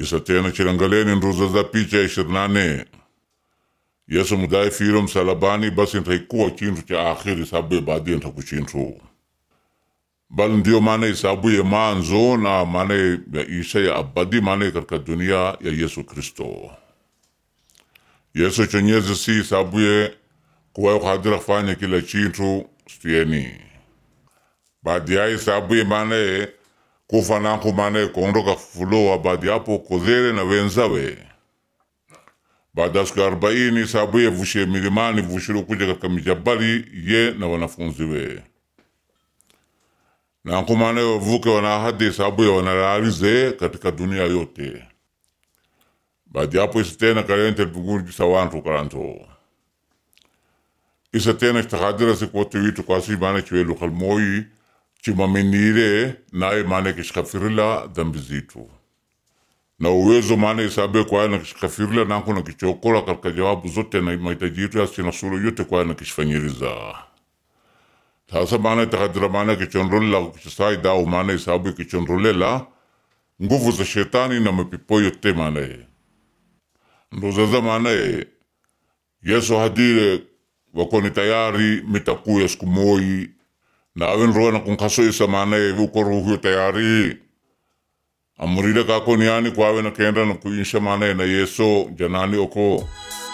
isa tena chilangaleni nruza za picha ishirini nane yesu mudai firo msalabani basi ntaikuwa chintu cha akhiri isabuye baadaye ntakuchintu bal ndio maana isabuye manzo na maana ya isha ya abadi maana katika dunia ya yesu kristo yesu chonyezi si isabuye kuwayo kadira kufanya kila chintu stieni baadi ya isabuye maana kufa nanku maana kuondoka fulowa baadi yapo kozere na wenzawe baada ya siku arobaini isabuye vushe milimani vushiro kuja katika mijabali ye na wanafunzi we nanku maana wavuke wanahadi isabuye wanalalize katika dunia yote baadi yapo isa tena kalente buguri sawantu karanto isa tena itakadira sikote witu kwasi maana chiwelu kalmoi chimamenire naye maana kishikafirila dhambi zitu na uwezo maana isabe kwaya na kishikafirila nanku na kichokola katika jawabu zote na mahitaji yetu yasi na sulu yote kwaya na kishifanyiriza sasa maana itakadira maana kichonrolela kichisai dao maana isabu kichonrolela nguvu za shetani na mapipo yote maana ndozaza maana yesu hadire wakoni tayari mitakuya siku moi na awen roa na kung kaso isa mana uko ruhyo tayari amurida kako niani kwawe na kenda na kuinsha mana na yeso janani oko